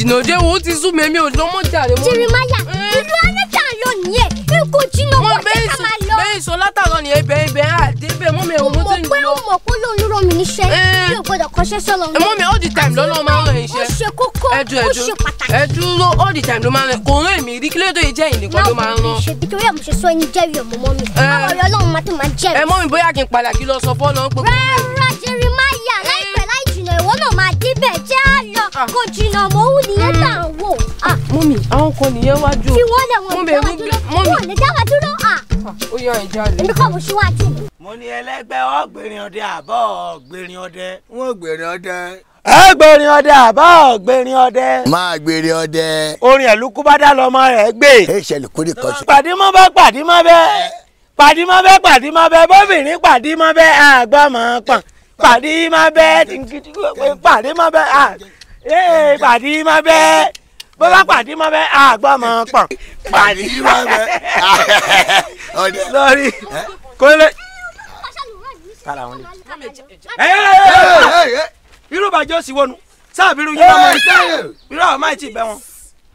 jìnnà jẹ́ wo ó ti sú mi èmi ò lọ mọ́ jàre mọ́. Jeremaya ìlú anẹ́tà lọ nìyẹn ikú jìnnà mo wọ́n bẹ́ẹ̀ jẹ́ ká sọ máa lọ. bẹ́ẹ̀ sọ látàrọ ni ibẹ̀ ibẹ̀ àdébẹ̀ mọ́ mi mo ẹ̀wọ̀n mo mọ̀ ti ń pé lọ. ó mọ̀ pé lóun ló rán mi níṣẹ́ Eh. mi ò gbọ́dọ̀ kọ́ṣẹ́ sọ́lọ́ ẹ mọ́ mi all the time lọ́nà máa ń ràn ó iṣẹ́. ṣe kókó ẹdú ó ẹdú ṣe pàtàkì. ẹ dúró all the time ló máa ń ràn kò rán èmi rí kí ló dé jẹ́ ìnìkan ló máa ń rán. ṣe bí torí ẹ̀ mo ṣe sọ ẹni jẹ́rìí ọmọ mọ́ mi Eh. báwo ni ọlọ́run máa tó máa ẹ jẹ́rìí. mọ́ mi bóyá kí n padà kí lọ sọ fọ́nà pé. rárá Jeremaya láìpẹ́ láì jìnnà ìwọ náà máa débẹ̀ jẹ́ á lọ Ah. kò jìnnà mọ́ òun nìyẹn tá à ń wò. Ah, mọ́ mi àwọn kan nìyẹn wájú. fi wọ́n lẹ̀ wọ́n Mọ́ mi, dáwà ẹ̀rù dúró mọ́ mi. wọ́n lè dáwà dúró. Ah, ó yá ìjà lè. èmi kọ́ mo ṣíwájú. mo ní ẹlẹgbẹ́ ọ̀gbìnrin ọdẹ àbọ̀ ọ̀gbìnrin ọdẹ. wọn gbèrè ọdẹ. ẹgbẹ̀rin ọdẹ àbọ̀ ọ̀gbìnrin ọdẹ. máa gbèrè ọdẹ. orin ẹ̀lúkú bá dá lọ́mọ rẹ̀ gbé. ẹ ṣẹlẹ̀ kórè kan ṣe. pàdé mọ́ bẹ́ pàdé mọ́ bẹ́ pàdé mọ́ bẹ́ pàdé mọ́ bẹ́ bóbìnrin pàdé mọ́ bẹ́ àgbà mọ́ pọ̀n pàdé mọ́ bẹ́ pàdé mọ́ bẹ́ ee pàdé mọ́ bẹ́ bó bá pàdé mọ́ bẹ́ àgbà mọ́ pọ̀n pàdé mọ́ bẹ́ ọdẹ. lórí kólé. kára wọn lè. ẹ ẹ ẹ irú bàjẹ́ òsì wọnú sáàbìrú yín máa ń irú àwọn máa ti bẹ wọn.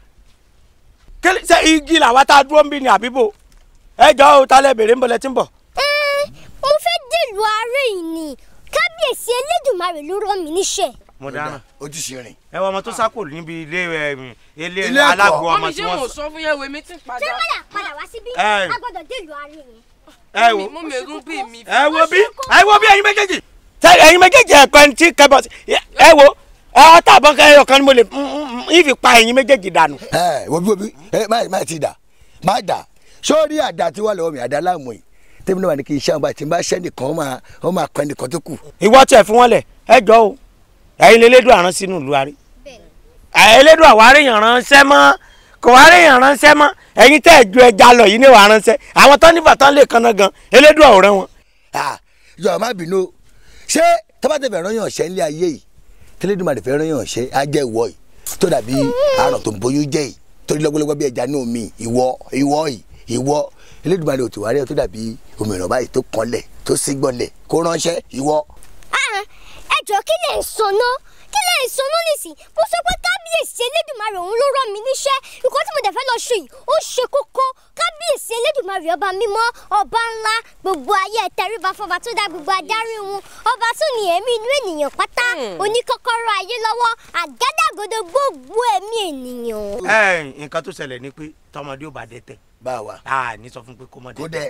kélé ṣe igi làwa tá a dúró ń bí ni àbíbò ẹ jọ ò talẹ bèrè ń bọlẹ tí ń bọ. Ẹ́, mo fẹ́ dèlù ààrẹ yìí ni kábíyèsí elédùnmarè ló rán mi níṣẹ́. mo dáná ojúṣe rìn. ẹ wọ ọmọ tó sákò níbi ilé ẹ, ilé Ilé ẹ̀kọ́. alágbó mọ́ ọmọ mi tí ṣé mo wọ́n sọ. sọ fún yẹn wèmí tí ń padà. Jeremaya padà wá síbí Ẹ́. a gbọ́dọ̀ dèlù ààrẹ yìí. ẹ wo mọ́ mi ẹ̀rù bí mi. ẹ wo bí ẹ wo bí ẹ̀yin méjèèjì. ṣe ẹ̀yin méjèèjì ẹ̀kọ́ ẹni tí kẹbọ sí ẹ wo ẹ ọtá àbọ̀n kẹyọ kan ni mo lè ìfì pa ẹ̀yin méjèèjì dànù. ẹ wo bí wo bí ẹ má má ti dà má dà sórí àdá tí wà lọ́wọ́ mi àdá láàmú yìí tẹ́mi náà wà ní kí iṣẹ́ ọba tí n bá ṣẹ́ nìkan ó máa ó máa kọ́ ẹnìkan tó kù. ìwọ tiẹ̀ fún wọn lẹ̀ ẹ jọ o ẹ̀yin lélẹ́dùn àrán sínú ìlú arí ẹlẹ́dùn àwárí yàn ránṣẹ́ mọ́ kò wárí yàn ránṣẹ́ mọ́ ẹ̀yin tẹ́ ẹ̀ ju ẹja lọ yìí ní wàá ránṣẹ́ àwọn tán nífà tán lè kanna gan ẹlẹ́dùn àwòrán wọn. Ah, yọ má bínú o. ṣé tọ́bátẹ̀ fẹ́ rányàn ṣẹ́ nílé ayé yìí tẹ́lẹ̀dùmarè fẹ́ rányàn ṣẹ́ á jẹ́ ìwọ yìí tó dàbí àrùn tó ń bóyún jẹ́ yìí torí lọ́gbọ́lọ́gbọ́ bí ẹja ní omi ìwọ ìwọ yìí ìwọ Elédùmarè ò tí wá rí ẹ tó dàbí òmìnira báyìí tó kanlẹ̀ tó sígbọ́nlẹ̀ kó ránṣẹ́ ìwọ. Ah, ẹ jọ kí lè ń sọnà kí lè ń sọnà nísìn mo sọ pé kábíyèsí elédùnmarè òun ló rán mi níṣẹ́ nǹkan tí mo dẹ̀ fẹ́ lọ ṣe yìí ó ṣe kókó kábíyèsí elédùnmarè ọba mímọ́ ọba ńlá gbogbo ayé ẹtẹríba fọba tó dá gbogbo adarí wọn ọba tó ní ẹ̀mí inú ènìyàn pátá oníkọ́kọ́rọ́ ayé lọ́wọ́ àgádágodo gbogbo ẹ̀mí ènìyàn. ẹ nǹkan tó ṣẹlẹ̀ ni pé tọmọdé ò bá dẹ tẹ bá a wà. a ní sọ fún pé kó mọ Kó dẹ dẹ.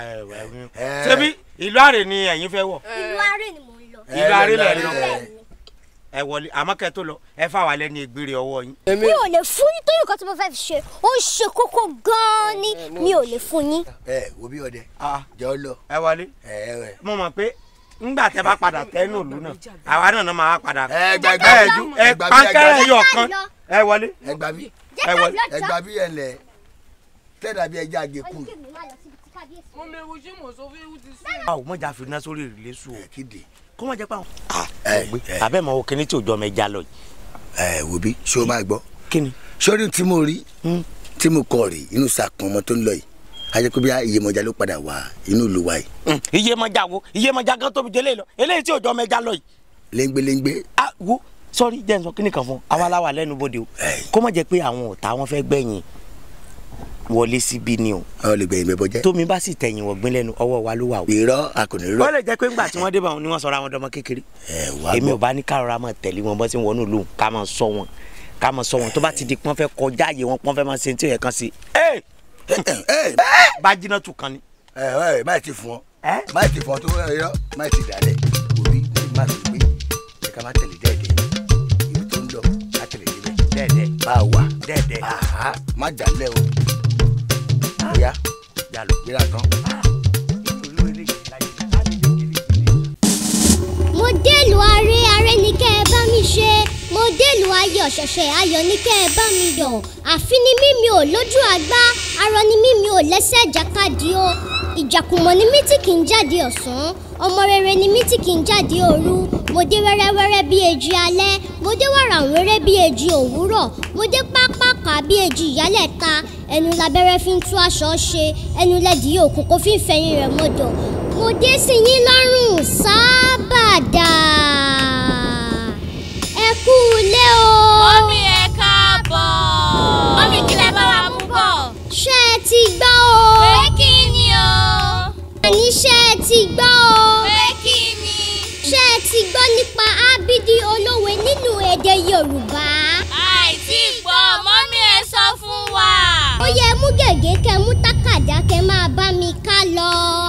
tẹ ṣebí ìlú àrè ni ẹ̀yin fẹ́ wọ̀ ìlú àárẹ̀ ni mò ń lọ. ìlú àrè lẹ̀ lọ Bẹ́ẹ̀ ni. ẹ wọlé àmọ́ kẹ́ tó lọ ẹ fà wà lẹ́ni ìgbére ọwọ́ yín. èmi mi ò lè fún yín torí nǹkan tí mo fẹ́ fi ṣe ó ń ṣe kókó gan-an ni mi ò lè fún yín. ẹ wo bí ọdẹ Ah, jọ lọ. ẹ wọlé ẹ ẹ mo mọ̀ pé ńgbà tẹ bá padà tẹnu ìlú náà àwa náà náà máa padà. ẹ gbàgbé ẹ ju ẹ ẹ gbàgbé pankẹ́rẹ́ ẹ yọ kan ẹ wọlé. ẹ gbà mí jẹ́ ẹ ká wọlé, lọ ẹ jọ. gbà mí ẹ lẹ tẹ́lẹ̀ bí ẹja àgékù Oníkèmí má lọ síbi tí kábíyèsí mọ́ mi ẹ̀rù ṣé mo sọ fún yẹn ó ti sú. a ò mọ̀jà fi iná sórí ìrìlẹ̀ sùn o ẹ kéde. kó mọ̀ jẹ́ pé àwọn. ẹ ẹ àbẹ́ mọ̀ o kíní tí òjò ọmọ ẹja lọ yìí. ẹ wo bí ṣé o máa gbọ́ kíni. sórí tí mo rí tí mo kọ rí inú sàkún ọmọ tó ń lọ yìí a jẹ́ pé bí iyemọja ló padà wá inú ìlú wa yìí iye mọ̀jà wo iye mọ̀jà gan tóbi délé lọ eléyìí tí òjò ọmọ ẹja lọ yìí. léńgbéléńgbé a wo sọrí jẹ́ nsọ kíní kan fún àwa la wà lẹ́nu bodè o Ẹ. kó mọ̀ jẹ́ pé àwọn ọ̀tá wọn fẹ́ gbẹ̀yìn wọlé síbí ni o ọ lè gbẹ̀yìn bẹ́bọ jẹ́ tómi bá sì tẹ̀yìn wọ̀gbìn lẹ́nu ọwọ́ wa ló wà o. irọ́ akọni irọ́ wọ́n lè jẹ́ pé ńgbà tí wọ́n dé bá wọn ni wọ́n sọra wọn dọ́mọ kékeré ẹ wá èmi ò gbọ́ bá ní kárọ̀ra máa tẹ̀lé wọn bọ́ sí wọnú lóhùn ká máa sọ wọn ká máa sọ wọn tó bá ti di pọ́n fẹ́ kọjá àyè wọn pọ́n fẹ́ máa ṣe tí ò yẹ kan sí. ẹ ẹ bá jiná tù kan ni. ẹ ẹ má ti fún ọ ẹ má ti fún ọ tó irọ́ má ti dálẹ̀ òbí má fi gbé ẹ ká má tẹ̀lé dẹ́ẹ̀dẹ́ ibi tó ń lọ má tẹ̀lé débẹ̀ dẹ́ẹ̀dẹ́ bá a wà dẹ́ẹ̀dẹ́ àhá má dálẹ̀ o bóyá yálò. gbéra tán. mo délùú aré aré ní kẹ́ ẹ bá mi ṣe mo délùú ayọ̀ ṣẹ̀ṣẹ̀ ayọ̀ ní kẹ́ ẹ bá mi yọ̀ àfi ni mí mi ò lójú àgbá arọ ni mí mi ò lẹ́sẹ̀ ìjàkadì o ìjàkùmọ̀ ni mí tí kì í jáde ọ̀sán ọmọ rere ni mí tí kì í jáde òru mo dé wẹ́rẹ́wẹ́rẹ́ bí èjì alẹ́ mo dé wàràwẹ́rẹ́ bí èjì òwúrọ̀ mo dé pápákà bí èjì ìyálẹ̀ta ẹnu labẹ́rẹ́ fi ń tú aṣọ ṣe ẹnu lẹ́dí òkú kó fi ń fẹ̀yìn rẹ̀ mọ́dọ̀ mo dé sí yín lọ́rùn sábàdà ẹ kú ilé o. mọ́mí ẹ ká bọ̀. mọ́mí kí lẹ bá wa mú bọ̀. ṣé ẹ ti gbọ́ o. pé kí ni o. àní ṣé ẹ ti gbọ́ o. pé kí ni. ṣé ẹ ti gbọ́ nípa ábídí olówe nínú èdè yorùbá. àìsí gbọ́ mọ́mí ẹ sọ fún wa. ó yẹ mú gègé kẹ mú tákàdá kẹ máa bá mi ká lọ.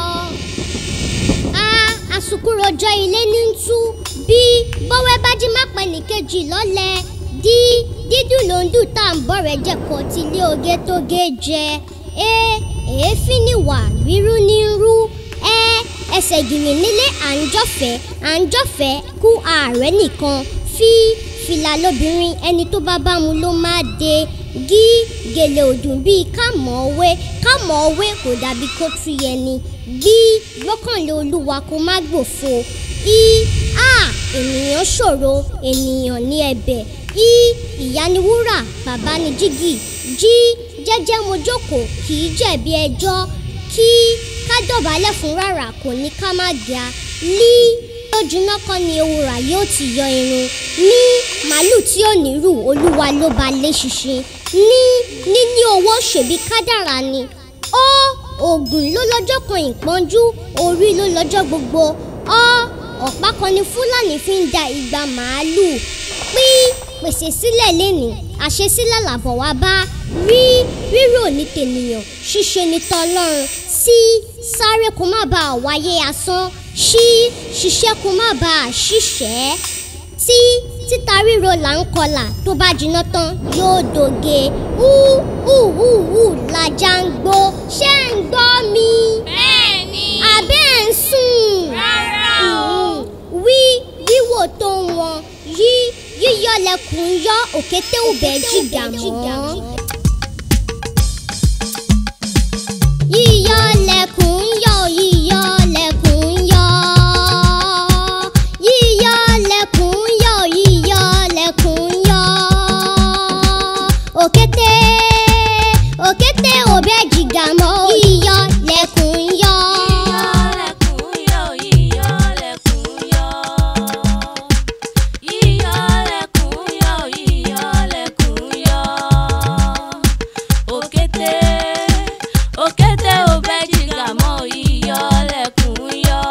a àsùkúròjọ ilé ní ń tú bí bọ́wẹ́ bá jí má pẹ́ nìkejì lọ́lẹ̀ dí dídùn ló ń dùn tá à ń bọ̀ rẹ̀ jẹ́ kó tí ilé oge tó gé jẹ e èéfín ni wà rírú ní rú ẹ ẹsẹ̀ gìrì nílé à ń jọ̀fẹ́ à ń jọ̀fẹ́ kú ààrẹ nìkan fi fìlà lóbìnrin ẹni tó bá bá mu ló máa de gí gèlè òdùn bíi kámọ̀ òwe kámọ̀ òwe kò dàbí kó tú yẹni bí gbọ́kànlé olúwa kó má gbòfo i a ènìyàn ṣòro ènìyàn ní ẹ̀bẹ̀ i ìyá ni wúrà bàbá ni jígì jí jẹ́jẹ́ mo jókòó kì í jẹ̀bi ẹjọ́ kí ká dọ̀bálẹ̀ fún rárá kò ní ká má ga lí lójúná kan ni ewúrà yóò ti yọ irun ní màálù tí ò ní rù olúwa ló ba lé ṣinṣin ní níní owó ṣèbí kádàrá ni ó oògùn ló lọ́jọ́ kan ìpọ́njú orí ló lọ́jọ́ gbogbo ọ ọ̀pá kan ni fúlàní fi ń da igba màálù pín pèsè sílẹ̀ lẹ́nìí àṣesílẹ̀ làbọ̀ wá bá rí rírò ní tènìyàn ṣíṣe ní tọlọ́run sí sáré kó má bàa wáyé asán ṣí ṣiṣẹ́ kó má bàa ṣiṣẹ́ tí títa ríro là ń kọlà tó bá jiná tán yóò dòge hú hú hú hú lajá ń gbó ṣé ń gbọ́ mi bẹ́ẹ̀ ni. àbẹ́ ń sùn rárá o. wí wíwò tó wọn yí yíyọ lẹkùn yọ òkété òbẹ jìgà mọ́. yíyọ lẹkùn yọ yíyọ lẹkùn yọ yíyọ lẹkùn yọ yíyọ lẹkùn yọ òkété òkété òbẹ jìgà mọ́ yíyọ lẹkùn yọ. Yíyọ̀lẹ̀kùn yọ̀, yíyọ̀lẹ̀kùn yọ̀. Yíyọ̀lẹ̀kùn yọ̀, yíyọ̀lẹ̀kùn yọ̀. Òkété, òkété ò bẹ́ jìgà mọ́, yíyọ̀lẹ̀kùn yọ̀.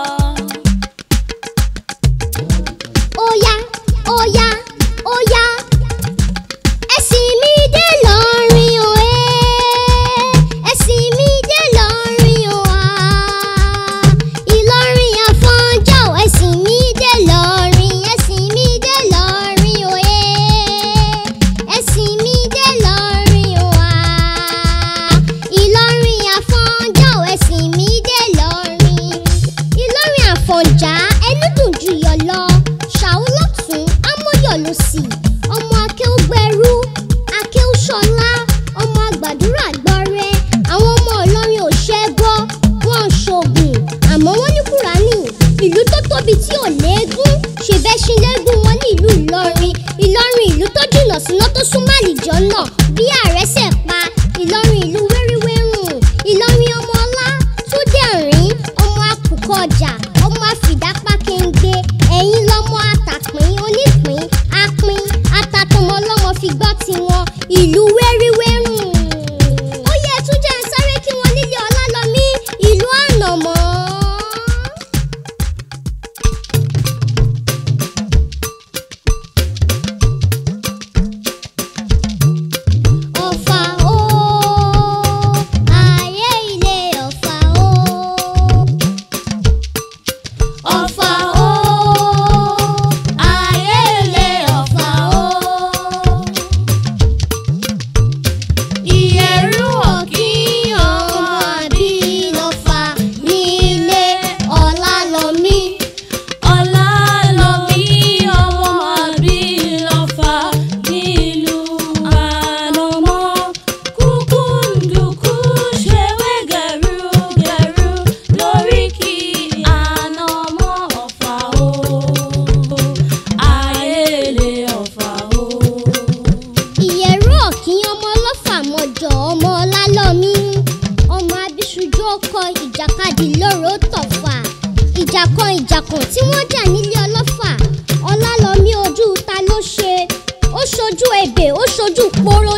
Óyá óyá óyá ẹ̀sìn mi dé lọ́rin o ẹ́ ẹ̀sìn mi dé lọ́rin o à Ìlọrin àfọ̀njá o ẹ̀sìn mi dé lọ́rin ẹ̀sìn mi dé lọ́rin o ẹ́ ẹ̀sìn mi dé lọ́rin o à Ìlọrin àfọ̀njá o ẹ̀sìn mi dé lọ́rin Ìlọrin àfọ̀njá ẹnu dùn jù yọ lọ ṣàwọn lọ́tún amóyọ̀ ló sì ọmọ akéwùgbẹ́rú akéwùsọ̀lá ọmọ àgbàdúrà gbọ́rẹ́ àwọn ọmọ Ìlọrin ò ṣẹ́gbọ́ wọn ò ṣoògùn àmọ́ wọ́n ní kúránì ìlú tó tóbi tí ò léegun ṣèbẹ́sìn lẹ́gùn wọn ní ìlú Ìlọrin Ìlọrin ìlú tó jìnnà síná tó súnmọ́ àlìjọ náà bí àrẹsẹ̀ pa Ìlọrin ìlú wéríwérùn Ìlọrin ọmọ ọlá tó dẹ̀rín ọmọ akùkọ ọjà ọmọ àfìdápá kéńgbé ẹ̀yin lọ́mọ àtàpín onípín apín atatọmọ lọ́mọ fi gbọ́ tiwọn ìlú wéríwérùn. ó yẹ tún jẹ́ ń sáré kí wọ́n nílé ọlálọ́mí ìlú ànàmọ́. ọ̀fà o ayé ilé ọ̀fà o. ọ̀fà o ayé ilé ọ̀fà o. ìyẹ̀rú ọ̀kín ọmọ àbí lọ́fà nílé ọ̀làlọ́mí. Ọlálọ́mí ọmọ Àbílọ́fà nílùú Ànàmọ́. Kúkúǹdùkú ṣewé gẹ̀rúgẹ̀rú lóríkì Ànàmọ́ Ọ̀fà o. Ayélé Ọ̀fà o. ìyẹ̀rú ọ̀kín ọmọ ọlọ́fà mọ́jọ ọmọ ọlálọ́mí ọmọ abisujú ọkọ ìjàkadì lóró tọ̀fà ìjà kan ìjà kan tí wọ́n jà nílé ọlọ́fà ọlálọ́mí ojú ta ló ṣe ó ṣojú ebè ó ṣojú poro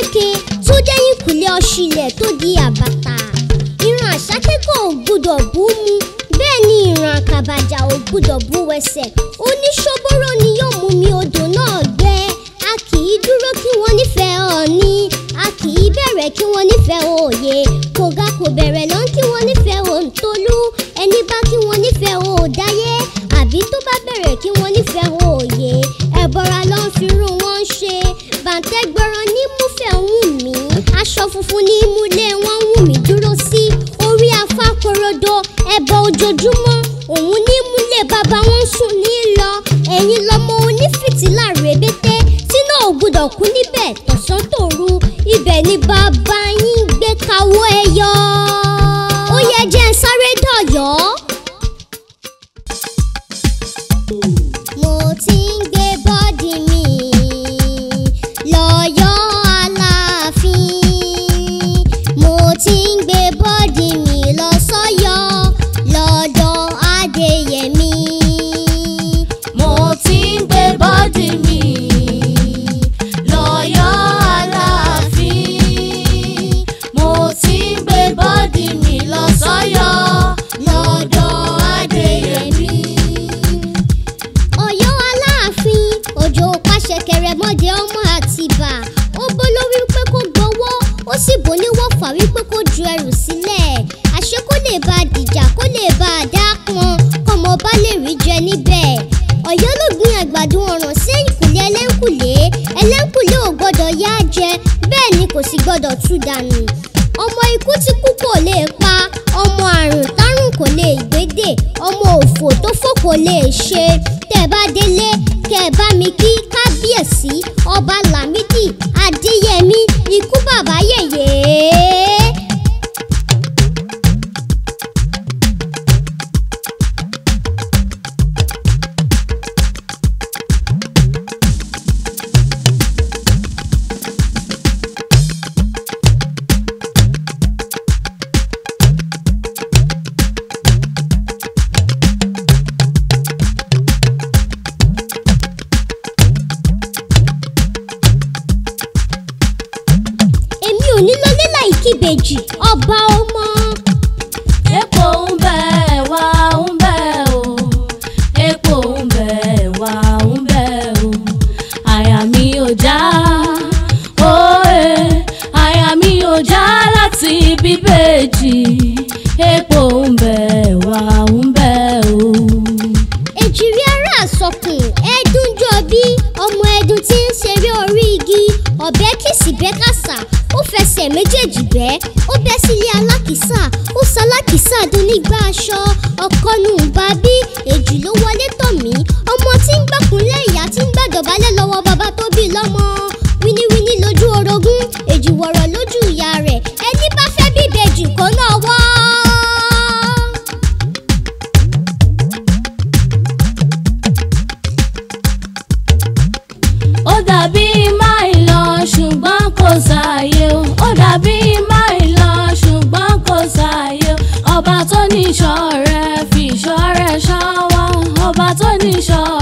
léke tó dẹ́yìn kùlé ọ̀ṣìlẹ̀ tó di àbàtà ìran àṣàkẹ́kọ̀ọ́ ò gbúdọ̀ bú mu bẹ́ẹ̀ ni ìran àkàbàjà ò gbúdọ̀ bú wẹsẹ̀ oníṣòbóró ni yóò mú mi odò náà gbẹ a kì í dúró kí wọ́n nífẹ̀ẹ́ ọ̀ọ́ni a kì í bẹ̀rẹ̀ kí wọ́n nífẹ̀ẹ́ òye kò ga kò bẹ̀rẹ̀ lọ́n kí wọ́n nífẹ̀ẹ́ òǹtolú ẹni bá kí wọ́n nífẹ̀ẹ́ òòdáyé àbí tó bá bẹ̀rẹ̀ kí wọ́n nífẹ̀ẹ́ òye ẹ̀bọra ló ń fi irú wọn ṣe bàǹtẹ́ gbọ́ràn ní múfẹ́ wù mí aṣọ funfun ní múlé wọn wù mí dúró sí orí afá korodo ẹbọ ojoojúmọ́ òun ní múlé bàbá wọn sùn ní lọ ẹ̀yin lọmọ onífìtílà rèbété sínú ògbúdọ̀ kú níbẹ̀ tọ̀sán tòru ibẹ̀ ni bàbá yín gbé kawọ́ ẹ yọ ó yẹ jẹ́ ń sáré dọ̀yọ́. mo ti ń gbé bọ́dì mi lọ́yọ́ aláàfin mo ti ń gbé bọ́dì mi lọ sọ́yọ́ lọ́dọ̀ adéyẹmí. mo ti ń gbé bọ́dì mi lọ́yọ́ aláàfin mo ti ń gbé bọ́dì mi lọ sọ́yọ́ lọ́dọ̀ adéyẹmí. ọ̀yọ́ aláàfin òjò pàṣẹ kẹrẹmọdé ọmọ àtìbà ó bó lórí wípé kó gbowó ó sì bò níwọ̀fà wípé kó ju ẹrù sílẹ̀ àṣé kó lè bá a dìjà kó lè bá a dá pọn kọ́mọ bá lè rí jẹ níbẹ̀ ọ̀yọ́ ló gbin àgbàdo ọ̀ràn sí ẹ̀yìnkùlé ẹlẹ́ńkùlé ẹlẹ́ńkùlé ò gbọ́dọ̀ yá jẹ bẹ́ẹ̀ ni kò sì gbọ́dọ̀ tú dànù ọmọ ikú tí kú kò lè pa ọmọ àrùn tárùn kò lè gbédè ọmọ òfò tó fò kò lè ṣe tẹ́ bá délé kẹ́ bá mi kí kábíyèsí ọba lámìdí adéyẹmí ikú bàbá yèyé. èmi ò ní lọlé láì kíbejì ọba ọmọ. epo ń bẹ wá ń bẹ o epo ń bẹ wá ń bẹ o àyà mi ò já òye àyà mi ò já láti bíbèjì epo ń bẹ wá ń bẹ o. èjìrí ara àsọkùn ẹdún jọ bí ọmọ ẹdun tí ń ṣeré orí igi ọ̀bẹ kìsì bẹ́ kàsà ó fẹsẹ̀ méjèèjì bẹ́ ó bẹ́ sílé alákìsà ó salákìsà dún nígbà aṣọ ọkọnù bàbí èjì ló wọlé tọ̀ mí ọmọ tí ń gbàkúnlẹ̀ ìyá tí ń gbàdọ̀bálẹ̀ lọ́wọ́ bàbá tó bí lọ́mọ wíníwíní lójú orogún èjì wọ̀rọ̀ lójú ìyá rẹ̀ ẹni bá fẹ́ bíbejì kó náà wọ́. ó dàbí máì lọ ṣùgbọ́n kò sáàyè o ó dàbí máì lọ ṣùgbọ́n kò sáàyè o ọba tó ní ìṣọ́ rẹ̀ fi ìṣọ́ rẹ̀ ṣọ́ wa ọba tó ní ìṣọ́